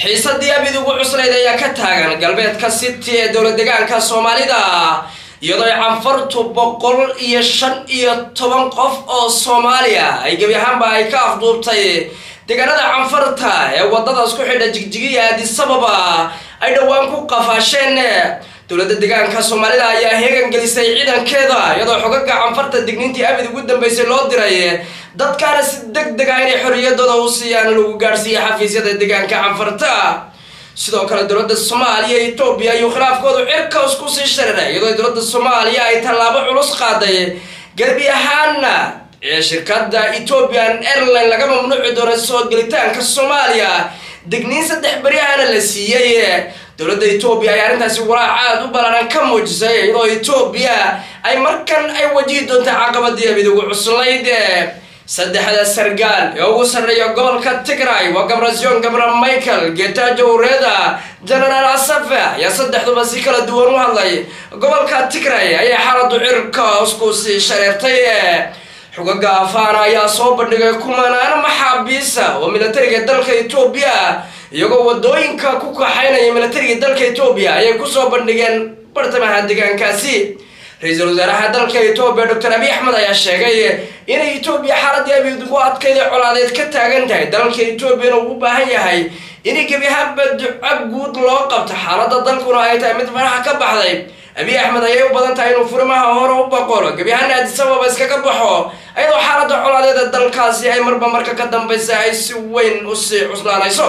xiisadii abid ugu cuslayd ayaa ka taagan galbeedka city ee dowlad degaanka soomaalida iyadoo ay canfartu boqol iyo shan iyo toban qof oo soomaaliya ay gebi ahaanba ay ka afduubtay deegaanada canfarta ee wadadaas ku xidha jigjigiya aadisababa ay dhowaan ku qafaasheen dowladda deegaanka soomaalida ayaa heegan gelisay ciidankeeda iyadoo xogaga canfarta digniintii abid ugu dambeysay loo diray dadkaana si deg deg ah inay xorriyadooda u siiyaan lagu gaadhsiiya xafiisyada deegaanka canfarta sidoo kale dowladda soomaaliya etoobiya ayuu khilaafkoodu cirkaas kusii shariray iyadoo dowladda soomaaliya ay tallaabo culus qaaday gebi ahaana ee shirkadda ethiopian airline laga mamnuuci doono soo gelitaanka soomaaliya digniin saddex beryahana la siiyey dowladda etoobiya ay arrintaasi walaac aada u ballaaran ka muujisay iyadoo etoobiya ay markan ay wajihi doonta caqabadii abid ugu cuslayd saddexda sargaal ee ugu sarreeya gobolka tigray waa gabrasion gabra michael getajo ureda genaraal asafe ayaa saddexduba si kala duwan u hadlay gobolka tigray ayay xaaladu cirkaas ku sii shareertay xogaga afaana ayaa soo bandhigay kumanaan maxaabiisa oo militariga dalka etoobiya iyagoo wadooyinka ku kaxaynaya militariga dalka etoobiya ayay kusoo bandhigeen bartamaha deegaankaasi ra-iisul wasaaraha dalka etoobiya doctor abiy axmed ayaa sheegay inay etoobiya xaaladii abid ugu adkayda colaadeed ka taagan tahay dalka etoobiyana uu u baahan yahay inay gebi ahaanba duco guud loo qabto xaaladda dalkuna ay tahay mid faraxa ka baxday abiy axmed ayay u badan tahay inuu furimaha hore u boqolo gebi ahaana aadisababa iskaga baxo ayadoo xaaladda colaadeeda dalkaasi ay marba marka ka dambaysa ay si weyn usii cuslaanayso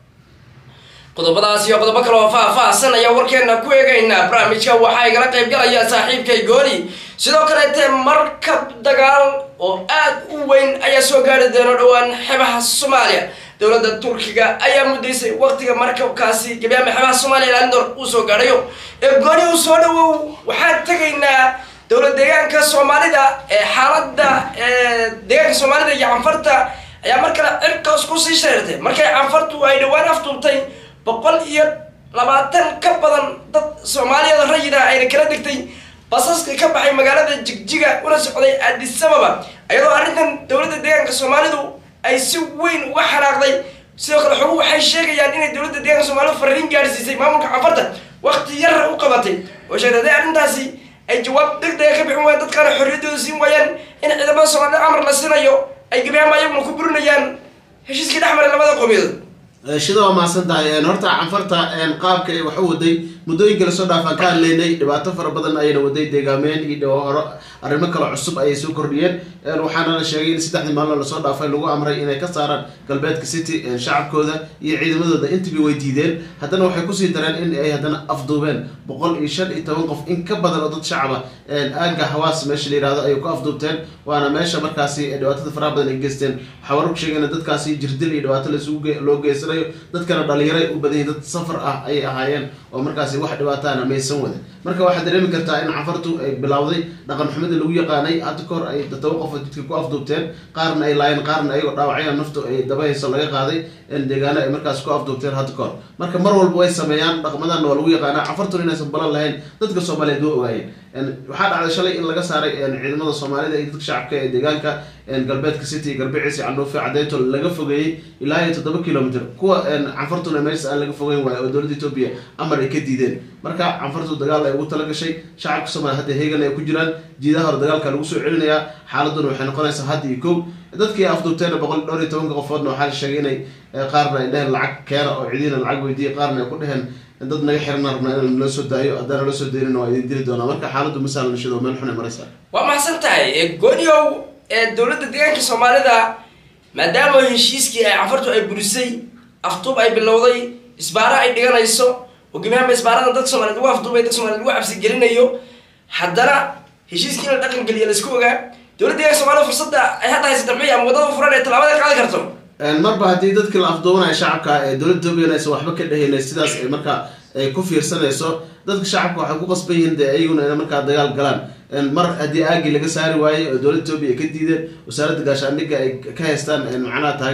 qodobadaas iyo qodobo kale oo faah-faahsan ayaa warkeena ku eegaynaa barnaamijka waxaa igala qayb galaya saaxiibkay gooni sidoo kaleete markab dagaal oo aada u weyn ayaa soo gaari doona dhowaan xebaha soomaaliya dowladda turkiga ayaa muddaysay waqtiga markabkaasi gabiyaama xebaha soomaaliya landor uu soo gaadhayo ee gooni uu soo dhawow waxaan tegaynaa dowlad deegaanka soomaalida ee xaaladda deegaanka soomaalida iyo canfarta ayaa mar kale cirkaas kusii shareertay markay canfartu ay dhowaan afduubtay boqol iyo labaatan ka badan dad soomaaliyada rayida ayna kala degtay basaska ka baxay magaalada jigjiga una socday aadisababa iyadoo arrintan dowladda deegaanka soomaalidu ay si weyn uga xanaaqday sidoo kale xogu waxay sheegayaan inay dowladda deegaanka soomaalidu fariin gaadhsiisay maamulka canfarta waqti yara u qabatay oo sheegtay haddii arrintaasi ay jawaab deg dega ka bixin waayaan dadkaana xorriyaddooda siin waayaan in ciidamada soomaalida amar la sinayo ay gabiyaama ayaguna ku burinayaan heshiiskii dhex maray labada qowmiyadood shida waa mahadsan tahay horta canfarta qaabka ay wax u waday muddooyinka lasoo dhaafaan ka hadlaynay dhibaato fara badan ayayna waday deegaameen iyo horo arrimo kale cusub ayay soo kordhiyeen waxaana la sheegay in saddexdii maalin lasoo dhaafay lagu amray inay ka saaraan galbeedka city shacabkooda iyo ciidamadooda intiba way diideen haddana waxay kusii dareen in ay haddana afduubeen boqol iyo shan iyo toban qof in ka badan oo dad shacaba aaga hawaas meesha la yihahdo ayay ku afduubteen waana meesha markaasi dhibaatada faraha badan ay geysteen waxaa wararku sheegeen dadkaasi jirdil iyo dhibaato loo geysanayo dadkana dhalinyaray u badan yihin dad safar ah ayay ahaayeen oo markaasi wax dhibaataana maysan wada marka waxaad dareemi kartaa in cafartu ay bilowday dhaqan xumida lagu yaqaanay hadda kahor ay todoba qof jidka ku afduubteen qaarna ay laayeen qaarna ayagoo dhaawacya naftu ay dabahayso laga qaaday deegaano ay markaas ku afduubteen hadda kahor marka mar walba way sameeyaan dhaqmadana waa lagu yaqaana cafartuna inaysan balan lahayn dadka soomaaliyeed waa ogaayeen waxaa dhacday shalay in laga saaray ciidamada soomaalida iyo dadka shacabka ee deegaanka galbeedka city garbiciisi canuufi cadeyto laga fogeeyey ilaa iyo toddoba kilomitr kuwa canfartuna meesha aan laga fogeyn waayo oo dowladda etoobiya amar ay ka diideen marka canfartu dagaal ay ugu tala gashay shacabka soomaaliya hadda heegan ay ku jiraan jiidaha hore dagaalka lagu soo celinayaa xaaladuna waxay noqonaysaa hadda iyo kow dadkii afduubteena boqol dhowr iyo tobanka qofoodna waxaa la sheegay inay qaarna ay dheheen lacag keena oo cidiina lacag weydiiyey qaarna ay ku dheheen dad naga xirana rabnaa in loo soo daayo haddana loo soo daynina waa idin dili doonaa marka xaaladdu masaalan shado meel xun ay maraysaa waa maxsan tahay gooniow ee dowladda deegaanka soomaalida maadaama heshiiskii ay canfartu ay burisay afduub ay bilowday isbaaro ay dhiganayso oo gebiahaanba isbaarada dad soomaliyeed lagu afduubay dad somaliyed lagu cabsi gelinayo haddana heshiiskii in la dhaqan geliya laisku ogaa dowladda deegaanka soomaalida fursadda ay hadda haysata maxay ama wadada furan ee tallaabada qaadi karto marba haddii dadkii la afduubanaya shacabka ee dowladda etoobiyan aysan waxba ka dhehayna sidaas ay markaa ay ku fiirsanayso dadka shacabka waxay ku qasban yihiin dee iyaguna ina markaa dagaal galaan mar haddii aagii laga saari waayey oo dowladda etoobiya ay ka diideen wasaaradda gaashaandhigga ay ka haystaan macnaha taageero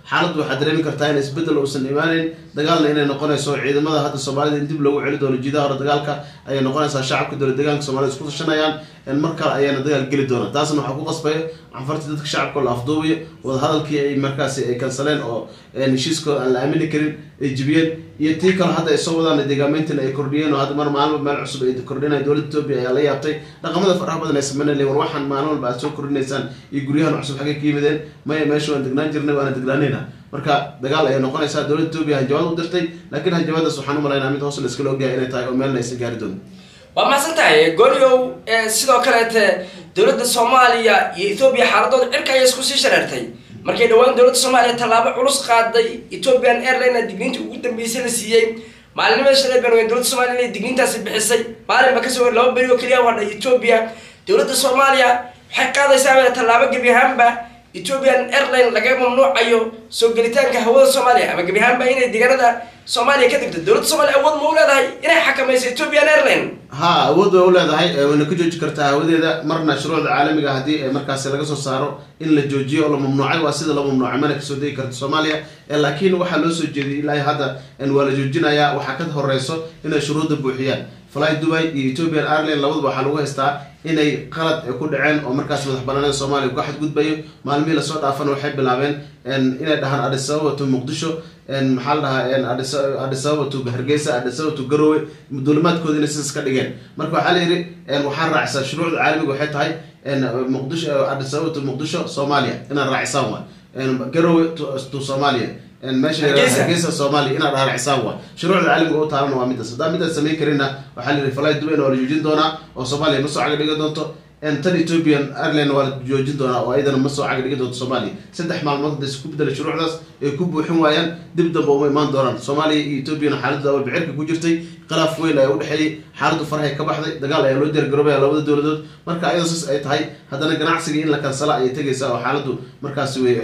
xaaladdu waxaad dareemi kartaa in isbedel uusan imaaneyn dagaalna inay noqonayso ciidamada hadda soomaalida in dib loogu celi doono jidaha hore dagaalka ayay noqonaysaa shacabka dowlad deegaanka soomaalida isku tashanayaan mar kale ayaana dagaal geli doona taasna waxaa ku qasbaya canfartii dadka shacabka la afduubayo wadahadalkii ay markaasi ay kansaleen oo heshiiskooda aan la aamini karin ay jibiyeen iyo tii kale hadda ay soo wadaan deegaameyntina ay kordhiyeen oo hadda mar maalin meel cusub ay kordhinaya dowladda etoobiya ayaa la yaabtay dhaqamada faraha badan ay sameynaya war waxaan maalin walba aad soo kordhinaysaan iyo guryahan cusub xaggay ka yimideen maya meesha waan degnaan jirnay waana degnaanayna marka dagaal ayay noqonaysaa dowladda etoobiya hanjabaad u dirtay laakiin hanjabaadaas waxaan u malaynaa mid hoos la iskala ogyahay inay tahay oo meelna aysan gaari doonin waa mahadsan tahay goliow sidoo kaleete dowladda soomaaliya iyo ethoobiya xaaladooda cirka ayay isku sii shareertay markay dhowaan dowladda soomaaliya tallaabo culus qaaday ethiopian airline digniinta ugu dambeysay la siiyey maalinimada shalay baan weyn dowladda soomaliya inay digniintaasi bixisay maalin ba kasoo hor laba beri oo keliya hadhay ethoobia dowladda soomaaliya waxay qaadaysaa tallaabo gebi ahaanba ethiopian airline laga mamnuucayo soo gelitaanka hawada soomaaliya ama gebi ahaanba inay deegaanada soomaaliya ka degto dowladda soomaliya awood ma u leedahay inay xakamayso ethiopian airline ha awood way u leedahay wayna ka jooji kartaa hawadeeda marna shuruucda caalamiga haddii markaasi laga soo saaro in la joojiyo oo la mamnuucay waa sida la mamnuucay mana kasoo degi karta soomaaliya laakiin waxaa loo soo jeediyay ilaa hadda waa la joojinayaa waxaa ka horeyso inay shuruudda buuxiyaan fly dubai iyo ethiopian airline labaduba waxaa lagu haystaa inay qalad ku dhaceen oo markaas madax banaanida soomaaliya ka xadgudbayo maalmihii lasoo dhaafana waxay bilaabeen inay dhahaan adisababa to muqdisho maxaa la dhahaa adisababa to hargeysa adisababa to garowe duulimaadkooda inay sidaas ka dhigeen marka waxaa la yidhi waxaa raacsaa shuruucda caalamiga waxay tahay muqdisho adisababa to muqdisho soomaaliya inaad raacisaan waa garowe to soomaaliya meesha hargeysa soomaaliya inaad raaracisaan waa shuruucda caalamiga u taalana waa midaas haddaa midaas samayn karinna waxaa la yidhi fly dubayna waa la joojin doonaa oo soomaaliya ma soo caga dhigi doonto tan ethiopian airline waa la joojin doonaa oo ayadana ma soo caga dhigi doonto soomaaliya saddex maalmood hadda isku bedela shuruucdaas ay ku buuxin waayaan dib damba uma imaan doonaan soomaaliya iyo ethiopiana xaaladooda awal bicirka ku jirtay khilaaf weyn ayaa udhexeeyey xaaladdu farahay ka baxday dagaal ayaa loo diyaargaroobaya labada dowladood marka ayadoo saas ay tahay haddana ganacsiga in la kansala ayay tegaysaa oo xaaladdu markaasi wey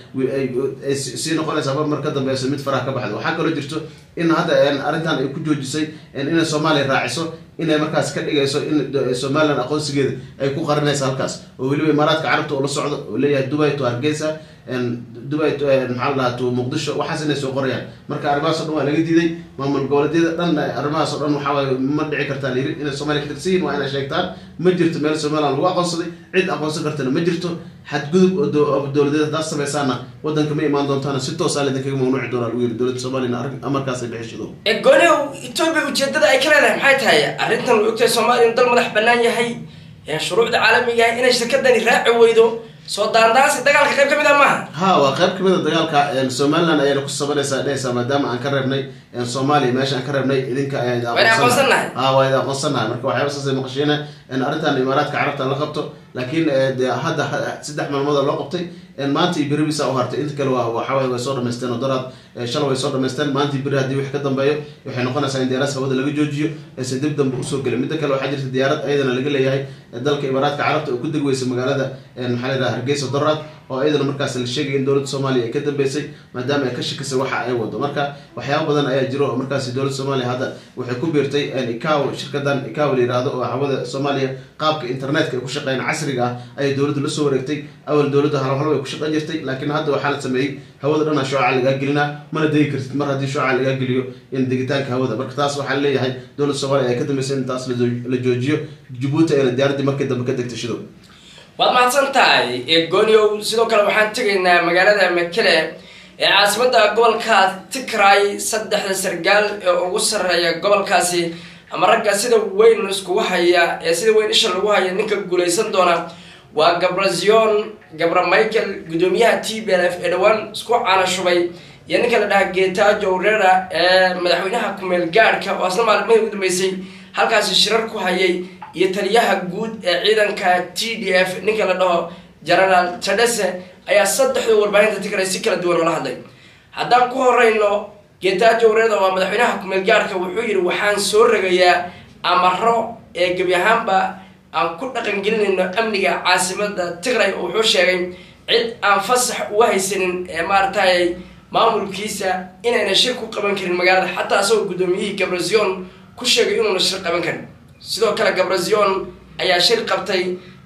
waxay sii noqonaysaa mar mar ka dambeysa mid faraha ka baxda waxaa kaloo jirto in hadda arrintan ay ku joojisay inay soomaaliya raaciso inay markaas ka dhigayso in somalilan aqoonsigeeda ay ku qarinaysa halkaas oo weliba imaaraadka carabta oo la socdo oo leeyahay dubai to hargeysa dubai maxaa la dhahaa to muqdisho waxaas inay soo qorayaan marka arrimahaas o dhan waa laga diiday maamul goboleedyada dhan arrimahaas o dhan waxaa waaye ma dhici kartaa layiri inay soomaaliya ka tirsan yihin waa inay sheegtaan ma jirto meel somalilan lagu aqoonsaday cid aqoonsan kartana ma jirto xadgudub oo dowladeed haddaad samaysaana wadanka ma imaan doontaana si toosaa laydinkaga mamnuuci doonaa lagu yiri dowladda soomaliya amarkaas ay bixishido gooniw etoobiya ujeedada ay ka leedahay maxay tahay arrintan way ogtahay soomaaliya inu dal madax bannaan yahay shuruucda caalamiga ah inay shirkadani raaci weydo soo daandaansi dagaalka qayb ka mid a maaha ha waa qayb kamid a dagaalka somaliland ayayna ku sabanaysaa dhehaysaa maadaama aan ka reebnay soomaaliya meesha aan ka reebnay idinka aqoonsanahay ha waa idin aqoonsanahay marka waxyaaba saasay maqashiina arrintan imaaraadka carabta la qabto laakiin de hadda saddex maalmood loo qabtay maanta iyo beri bisa u hartay inta kale waxaway way soo dhamaysteen oo daraad shalay way soo dhamaysteen maanta iyo beri haddii wix ka dambeeyo waxay noqonaysaa in diyaaraas hawada laga joojiyo aysan dib dambe usoo gelin midda kale waxaa jirta diyaarad ayadana laga leeyahay dalka imaaraadka carabta oo ku deg weysa magaalada maxaa la yidhaha hargeysa daraad oo ayadana markaas la sheegay in dowladda soomaaliya ay ka dambeysay maadaama ay ka shakisay waxa ay wado marka waxyaaba badan ayaa jiro oo markaasi dowladda soomaaliya hadda waxay ku biirtay ikaw shirkadan ikaw la yihahdo oo hawada soomaaliya qaabka internetka ay ku shaqeeyaan casriga ah ayay dowladdu la soo wareegtay awal dowladda halhal way ku shaqeyn jirtay laakiin hadda waxaa la sameeyey hawada dhana shooca lagaa gelinaa mana degi kartid mar haddii shooca lagaa geliyo in degitaanka hawada marka taas waxaa leeyahay dowladda soomaaliya ay ka dambeysay in taas la joojiyo jabuuti ayna diyaaraddii markii dambe ka degtay shidow waad mahadsan tahay gooniow sidoo kale waxaan tegaynaa magaalada mekele ee caasimada gobolka tigray saddexda sargaal ee ugu sarreeya gobolkaasi ama ragga sida weyn iskugu haya ee sida weyn isha lagu haya ninka guuleysan doona waa gabrazion gabra michael guddoomiyaha t b l f ee dhowaan isku caana shubay iyo ninka la dhaha getajo rera ee madaxweynaha kumeel gaadhka oo asna maalmihii ugu dambeysay halkaasi shirar ku hayay iyo taliyaha guud ee ciidanka t d f ninka la dhaho genaraal tadese ayaa saddexda warbaahinta tigray si kala duwan oola hadlay haddaan ku horeyno getajo reda waa madaxweynaha kumeel gaadhka wuxuu yidhi waxaan soo rogayaa amaro ee gebi ahaanba aan ku dhaqangelinayno amniga caasimada tigray oo wuxuu sheegay cid aan fasax uga haysanin ee maaragtay maamulkiisa inayna shir ku qaban karin magaalada xataa asagoo guddoomiyihii gabrazion ku sheegay inuuna shir qaban karin sidoo kale gabrazion ayaa shir qabtay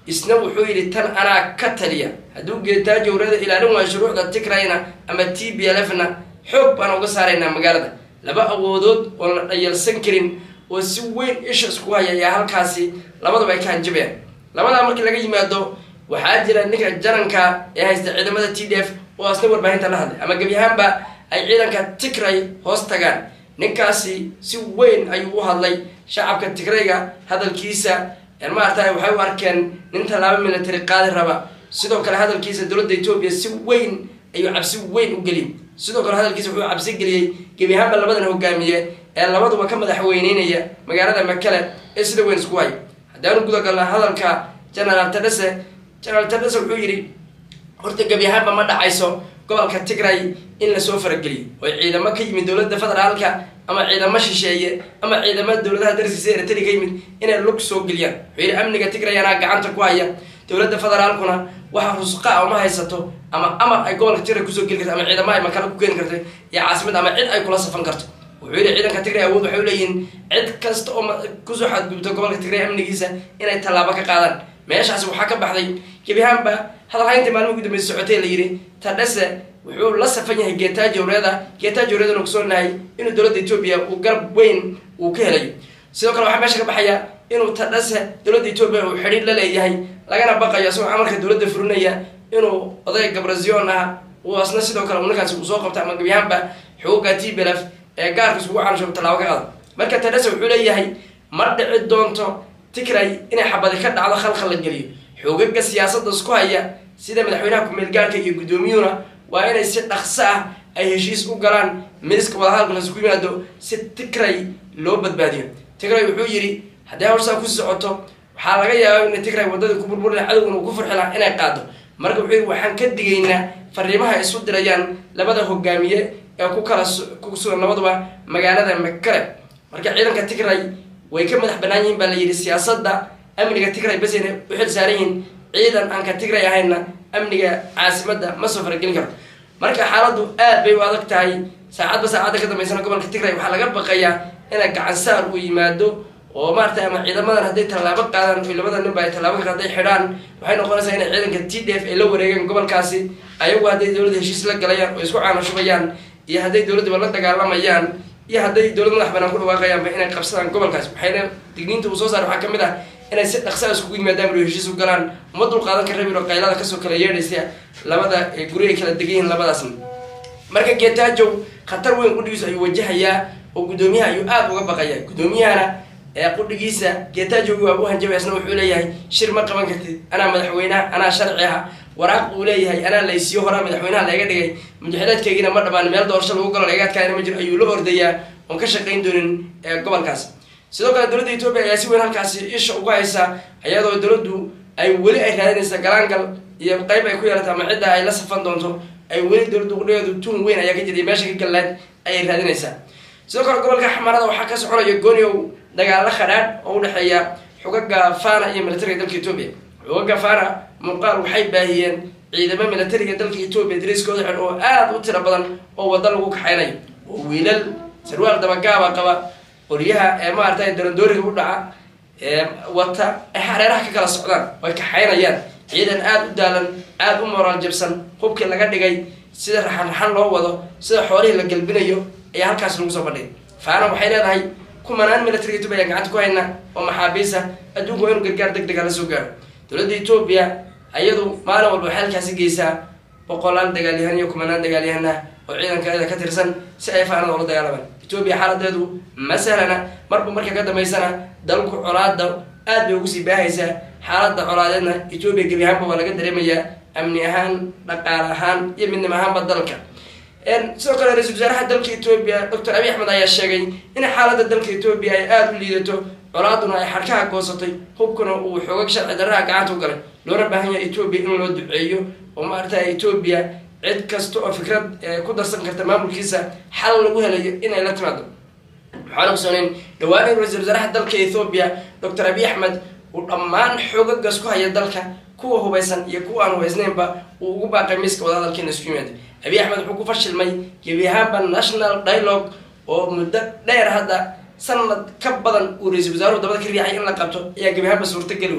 isna wuxuu yidhi tan anaa ka taliya hadduu geetaajo warada ilaalin waayo shuruucda tigrayna ama t b l f na xoog baan uga saaraynaa magaalada laba awoodood oon la dhayalsan karin oo si weyn isha isku haya ayaa halkaasi labadaba ay ka hanjabayaan labadaa markii laga yimaado waxaa jira ninka jaranka ee haysta ciidamada t d f oo asna warbaahinta la hadlay ama gebi ahaanba ay ciidanka tigray hoos tagaan ninkaasi si weyn ayuu u hadlay shacabka tigrayga hadalkiisa maarata waxay u arkeen nin tallaabo military qaadi raba sidoo kale hadalkiisa dowladda etoobiya si weyn ayuu cabsi weyn u geliyey sidoo kale hadalkiisa wuxuu cabsi geliyey gebi ahaanba labadan hogaamiye ee labaduba ka madaxweyneynaya magaalada makale ee sida weyn isku hay haddaanu gudagalna hadalka genaraal tadhese genaraal tadhese wuxuu yidhi horta gebi ahaanba ma dhacayso gobolka tigray in lasoo farageliyo oo ciidamo ka yimid dowladda federaalka ama ciidamo shisheeye ama ciidamada dowladaha darsiisa eritrea ka yimid inay lug soo geliyaan wuxuu yidhi amniga tigray anaa gacanta ku haya dowladda federaalkuna waxa rusqa a uma haysato ama amar ay gobolka tigray kusoo geli karto ama ciidamo ay makala ku keeni karto iyo caasimad ama cid ay kula safan karto wuxuu yidhi ciidanka tigray awood waxay uleeyihiin cid kasta oo kusoo xadgubto gobolka tigray amnigiisa inay tallaabo ka qaadaan meeshaasi waxaa ka baxday gebi ahaanba hadalhaynta maalmihi ugu dambeysa socotay la yidhi tadhese wuxuu la safan yahay geetaajo wreeda geetaajo wreedana ogsoonahay inuu dowladda etoobiya uu garab weyn uu ka helayo sidoo kale waxaa meesha ka baxaya inuu tadhese dowladda etoobiya uu xidhiir la leeyahay lagana baqayo isagoo amarka dowladda furinaya inuu oday gabrazion ah uu asna sidoo kale ninkaasi uu soo qabto ama gebi ahaanba xooga t belef ee gaarka isugu cansho tallaabo ka qaado marka tadhese wuxuu leeyahay ma dhici doonto tigray inay xabadi ka dhacdo khalkhal la geliyo xoogaga siyaasadda isku haya sida madaxweynaha ku-meel gaarka iyo guddoomiyuhuna waa inay si dhaqso ah ay heshiis u galaan miiska wadahadalka laisku yimaado si tigray loo badbaadiyo tigray wuxuu yidhi haddii hawshaa ku socoto waxaa laga yaabaa ina tigray waddadii ku burburina cadowguna uu ku farxi laha inay qaado marka wuxuu yidhi waxaan ka digaynaa fariimaha isu dirayaan labada hogaamiye ee ku kala ku sugan labaduba magaalada makale marka ciidanka tigray way ka madax banaan yihiin baa la yidhi siyaasadda amniga tigray bas inay u xil saaran yihiin ciidan aan ka tigray ahayna amniga caasimadda ma soo faragelin karo marka xaaladdu aad bay u adag tahay saacadba saacadda ka dambeysana gobolka tigray waxaa laga baqayaa inay gacansaar uu yimaado oo maarata ama ciidamadan hadday tallaabo qaadaan o labada ninba ay tallaabo ka hadday xidhaan waxay noqonaysaa inay ciidanka t d f ay la wareegeen gobolkaasi ayagu hadday dowladda heshiis la galayaan oo isku caanashubayaan iyo hadday dowladdiba la dagaalamayaan iyo hadday dowlad madax banaan ku dhawaaqayaanba inay qabsadaan gobolkaas waxayna digniinta uu soo saar waxaa ka mid ah inay si dhaqsaa iskugu yimaadaan ilo heshiis u galaan uma dul qaadan ka rabin oo qaylada kasoo kala yeedhaysa labada guri ay kala degan yihiin labadaasna marka geetaajow khatar weyn qudhigiisu ayuu wajahayaa oo guddoomiyaha ayuu aada uga baqaya guddoomiyahana ee qudhigiisa geetaajowi waa u hanjabay asna wuxuu leeyahay shir ma qaban kartid anaa madaxweynaha anaa sharci ah waraaq uu leeyahay anaa laysiyo horaa madaxweynaha layga dhigay mujaxidaadkaygiina ma dhamaan meel doorasho lagu galo laga adkaana ma jiro ayuu la ordayaa oon ka shaqayn doonin gobolkaas sidoo kale dowladda etoobiya ayaa si weyn halkaasi isha uga haysa iyadoo dowladdu ay weli ay raadinaysa galaangal iyo qeyb ay ku yeelata ama cidda ay la safan doonto ay weli dowladdu qudhigeedu tuun weyn ayaa ka jiray meesha ka gallaad ayay raadinaysaa sidoo kale gobolka xamarada waxaa ka soconaya gooniow dagaalo khadhaadh oo udhexeeya xugaga fana iyo militariga dalka etoobiya xugaga fana muuqaal waxay baahiyeen ciidamo militariga dalka etoobiya dariiskooda xidh oo aada u tiro badan oo wadda lagu kaxaynayo oo wiilal sarwaal dabagaaba qaba qoryaha ee maarata darandooriga u dhaca ee wata ay hareeraha ka kala socdaan way kaxaynayaan ciidan aada u daalan aada u moraal jabsan hubkii laga dhigay sida raxan raxan loo wado sida xoolihii la galbinayo ayaa halkaas lagu soo bandhigay faana waxay leedahay kumanaan militariga etoobiya ayaan gacanta ku hayna oo maxaabiisa adduunku waa inu gargaar deg dega la soo gaaro dowladda etoobiya ayadu maalin walba waxay halkaasi geysaa boqolaal dagaalyahan iyo kumanaan dagaalyahan ah oo ciidankeeda ka tirsan si ay faanada ula dagaalamaan etoobiya xaaladeedu ma sahlana marba marka ka dambeysana dalku colaada aad bay ugu sii baahaysaa xaaladda colaadeedna etoobiya gebi ahaanba waa laga dareemayaa amni ahaan dhaqaale ahaan iyo midnimo ahaanba dalka sidoo kale ra-isul wasaaraha dalka etoobiya doctor abiy axmed ayaa sheegay in xaaladda dalka etoobiya ay aada u liidato colaaduna ay xadhkaha goosatay hubkuna uu xoogag sharci darraha gacanta u galay loona baahan yahay etoobiya in loo duceeyo oo maarata etoobiya cid kasta oo fikrad ku darsan karta maamulkiisa xal lagu helayo inay la timaado waxaan ogsooneyn dhawaan in ra-isul wasaaraha dalka ethoobiya doctor abiy axmed uu dhammaan xoogagas ku haya dalka kuwa hubaysan iyo kuwa aan hubaysnaynba uu ugu baaqay miiska wadahadalkiina isku yimaada abiy axmed wuxuu ku fashilmay gebi ahaanba national dialogue oo muddo dheer hadda sanad ka badan uu ra-isul wasaaruhu dabada ka riixay in la qabto ayaa gebi ahaanba suurtageli waay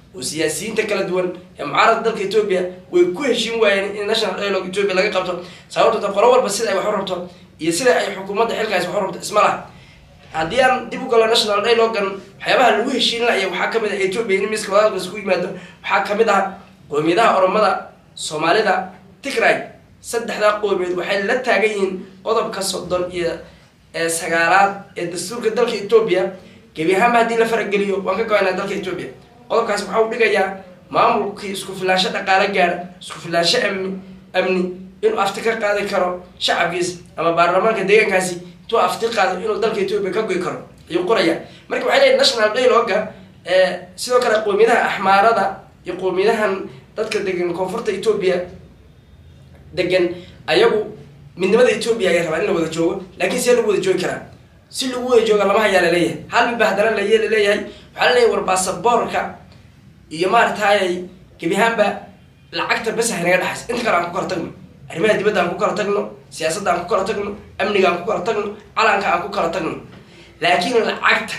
oo siyaasiyiinta kala duwan ee mucaaradka dalka etoobiya way ku heshiin waayeen in national dialogue etoobiya laga qabto sababtoo ta qolo walba sida ay wax u rabto iyo sida ay xukuumadda xilkaas wax u rabto isma laha haddii aan dib u galo national dialogan waxyaabaha lagu heshiin laya waxaa kamid ah etoobiya in miska wadaalkaas ku yimaado waxaa kamid ah qoomiyadaha oromada soomaalida tigray saddexdaa qoomiyeed waxay la taagan yihiin qodobka soddon iyo sagaalaad ee dastuurka dalka etoobiya gebi ahaanba haddii la farageliyo waan ka goynaa dalka etoobiya qodobkaas waxaa u dhigayaa maamulkii isku filaansho dhaqaale gaara isku filaansho amni amni inuu afti ka qaadi karo shacabkiisa ama baarlamaanka deegaankaasi intuu afti qaado inuu dalka etoobiya ka goy karo ayuu qoraya marka waxay leeyihin national dialoga sidoo kale qoomiyadaha axmaarada iyo qoomiyadahan dadka degan koonfurta etoobiya degan ayagu midnimada etoobiya ayay rabaan in la wada joogo laakiin see lagu wada joogi karaa si lagu wada jooga lama hayaa laleeyahay hal midba haddana la laleeyahay waxaa laleeyahay war baasaboorka iyo maaragtayay gebi ahaanba lacagta bes haynaga dhexaysa inta kale aan ku kala tagno arrimaha dibadda aan ku kala tagno siyaasadda aan ku kala tagno amniga aan ku kala tagno calanka aan ku kala tagno laakiin lacagta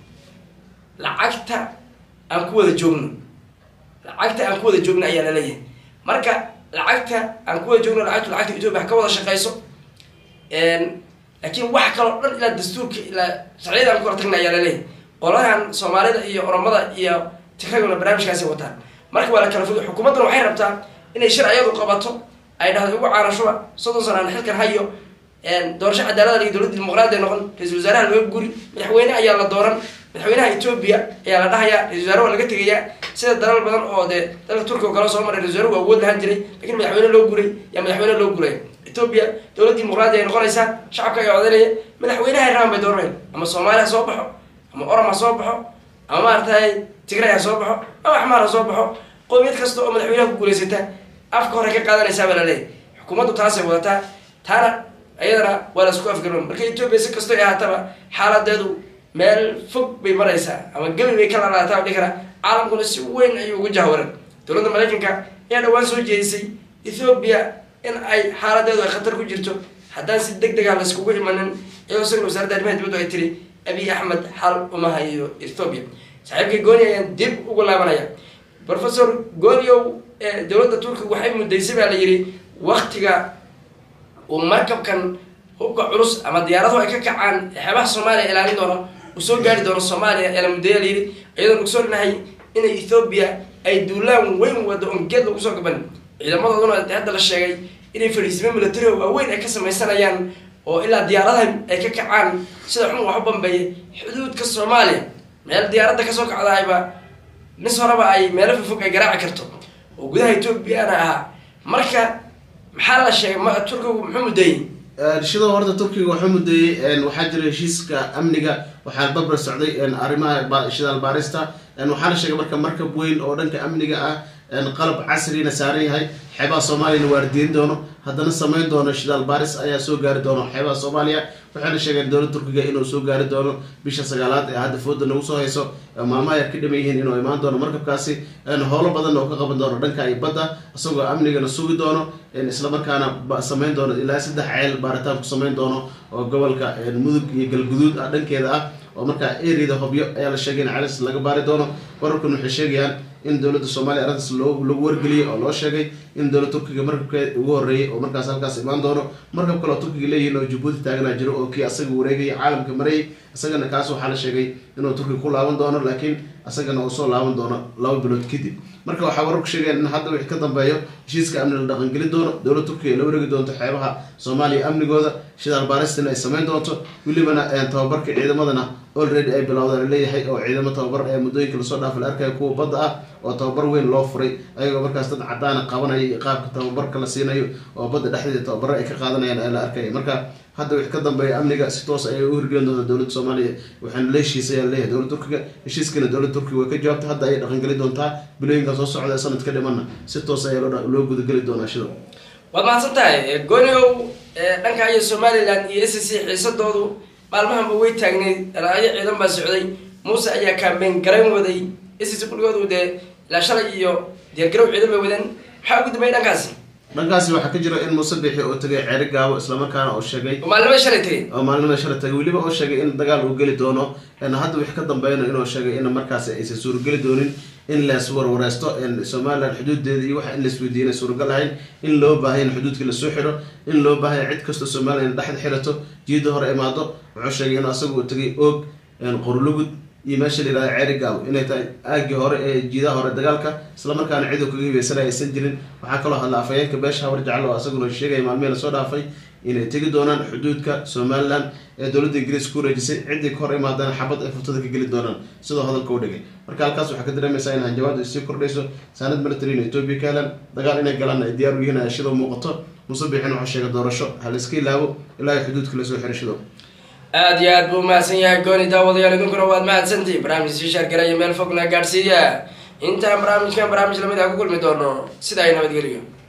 lacagta aan ku wada joogno lacagta aan ku wada joogno ayaa laleeyahay marka lacagta aan ku wada joogno lacagtu lacagta etoobiya ha ka wada shaqeyso laakiin wax kaloo dhan ilaa dastuurka ilaa sharciyada aan ku kala tagna ayaa laleeyahay qolahan soomaalida iyo oromada iyo tigraguna barnaamijkaasi wataan marka waa la kala fogay xukuumadduna waxay rabtaa inay sharciyadu qabato ay dhahdo ugu caanashuba soddon sana aan xilkan hayo doorasho cadaalada iyo dowladda dimuqraadi noqon ra-isul wasaaraha laga guri madaxweyne ayaa la dooran madaxweynaha etoobiya ayaa la dhahayaa ra-isul wasaare waa laga tegayaa sida dalal badan oo dee dalka turkiga oo kale soo maray ra-isul wasaare waa awood lahaan jiray lakiin madaxweyne loo guray yaa madaxweyne loo guraya etoobiya dowlad dimuqraadi ay noqonaysaa shacabka ayaa odanaya madaxweynaha raban bay dooranaya ama soomaali ha soo baxo ama orom ha soo baxo ama maaragtay tigray ha soo baxo ama axmaar ha soo baxo qoomiyad kasta oo madaxweynaha ku guulaysata afka hore ka qaadanaysaa baa laleeyahy xukuumaddu taasay wadataa taana iyadana waa la isku afgaroon marka etoobiya si kastoo ay ahaataba xaaladeedu meel fog bay maraysaa ama gebi bay ka laalaataa o dhihi karaa caalamkuna si weyn ayuu ugu jahwaran dowladda maraykanka ayaa dhawaan soo jeedisay ethoobiya in ay xaaladeedu ay khatar ku jirto haddaan si deg dega laiskugu imanin iyadoo isagana wasaaradda arrimaha dibaddu ay tiri abiy axmed xal uma hayo ethoobiya saaxiibkay gooni ayaan dib ugu laabanaya professor gooniow dowladda turkiga waxay muddaysay baa la yidhi waktiga uu markabkan hubka culus ama diyaaradu ay ka kacaan xeebaha soomaaliya ilaalin doono uu soo gaari doono soomaaliya ee la muddeeya la yidhi iyadoon ogsoonahay inay ethoobiya ay duulaan weyn wado on geed lagu soo gaban ciidamadooduna hadda la sheegay inay fadhiisimo military oo waaweyn ay ka samaysanayaan oo ilaa diyaaradaha ay ka kacaan sida xun wax u bambeeya xuduudka soomaaliya meel diyaaradda kasoo kacdaayba nis horeba ay meelo fofog ay garaaci karto oo gudaha etoobiyana ahaa marka maxaa la sheegay ma turkigu muxuu muddeeyey shidoo horta turkiga waxuu mudeeyey waxaa jira heshiiska amniga waxaa barbar socday arrimaha shidaal baarista waxaa la sheegay marka markab weyn oo dhanka amniga ah qalab casrina saaran yahay xeebaha soomaaliyana waardiyin doono haddana samayn doono shidaal baaris ayaa soo gaari doono xeebaha soomaaliya waxayna sheegeen dowladda turkiga inuu soo gaari doono bisha sagaalaad ee hadda fooda nagu soo hayso maalmaha yar ka dhiman yihiin inuu imaan doono markabkaasi howlo badan oo ka qaban doono dhanka iyo badda isagoo amnigana sugi doono islamarkaana samayn doono ilaa saddex ceel baaritaan ku samayn doono oo gobolka mudug iyo galguduud ah dhankeeda ah oo markaa eriyada hobyo ayaa la sheegay in celis laga baari doono wararkan waxay sheegayaan in dowladda soomaaliya arrintaas loo lagu wargeliyey oo loo sheegay in dowladda turkiga markabkeed ugu horreeyay oo markaas halkaas imaan doono markab kale oo turkiga leeyihiin oo jabuuti taaganaa jiro oo kii asaga wareegayay caalamka marayay isagana kaas waxaa la sheegay inuu turkiga ku laaban doono laakiin isagana uu soo laaban doono laba bilood kadib marka waxaa wararku sheegeen in hadda wixii ka dambeeyo heshiiska amni la dhaqangelin doono dowladda turkiga ay la wareegi doonto xeebaha soomaaliya amnigooda shidaal baaristina ay samayn doonto welibana tababarka ciidamadana already ay bilowda laleeyahay oo ciidamo tababar ee muddooyinka lasoo dhaafa la arkaya kuwa badda ah oo tababar weyn loo furay ayagoo markaas dad cadaana qabanaya iyo qaabka tababarka la siinayo oo badda dhexdeeda tababaro ay ka qaadanayaan ee la arkaya marka hadda wixii ka dambeeya amniga si toos ayay u hirgelin doonta dowladda soomaaliya waxaana la heshiisay ayaa laleeyahay dowladda turkiga heshiiskana dowladda turkiga way ka jawaabtay hadda ayay dhaqangeli doontaa bilooyinka soo socda ee sanad ka dhimana si toos ayaa loo gudageli doonaa shido waad mahadsan tahay gooniow dhanka iyo somalilan iyo s c xiisadoodu maalmahanba way taagneyd raayo ciidan baa socday muuse ayaa kaambeyn garayn waday s c kulligoodu dee ilaa shalay iyo diyaargarow ciidan bay wadeen maxaa ugu dambeeyay dhankaasi dhankaasi waxaa ka jira in muuse bixi oo tegay ceeri gaabo islamarkaana oo sheegay maalnimo shalay tegey oo maalnimada shala tagay weliba oo sheegay in dagaal uu geli doono hadda wix ka dambeyno inuu sheegay in markaasi aysan suurageli doonin in lees warwareysto somalilan xuduudeeda iyo waxa in laisweydiiya inay suuragal ahayn in loo baahaya in xuduudka lasoo xiro in loo baahaya cid kastoo somalilan in dhexda xirato jiida hore imaado wuxuu sheegay in asagu uu tegay oog qorlugud iyo meesha la yihahda ceeri gaabo inay tahay aagii hore ee jiidaha hore dagaalka islamarkaana cid uu kaga hibaysanay aysan jirin waxaa kaloo hadla afhayeenka beesha habar jecel oo asaguna sheegaya maalmihii lasoo dhaafay inay tegi doonaan xuduudka somalilan ee dowladda ingiriis ku wareejisay ciddii ka hor imaadana xabad ay furtada ka geli doonaan sidoo hadalka u dhigay marka halkaas waxaa ka dareemaysaa in hanjabaadu ay sii kordhayso saanad military in etoobiya ka helaan dagaal inay galaan ay diyaar u yihiin ashadoo muuqato muuse biixin waxaa sheegay doorasho hal iska ilaabo ilaa ay xuduudka lasoo xiro shido aada iyo aad buu umahadsan yahay gooni daawadayaal idinkuna waad mahadsantihi barnaamij sii shaargaraya meel fogna gaadhsiiya intaan barnaamijkan barnaamij lamid ah ku kulmi doono sida ay nabadgeliyo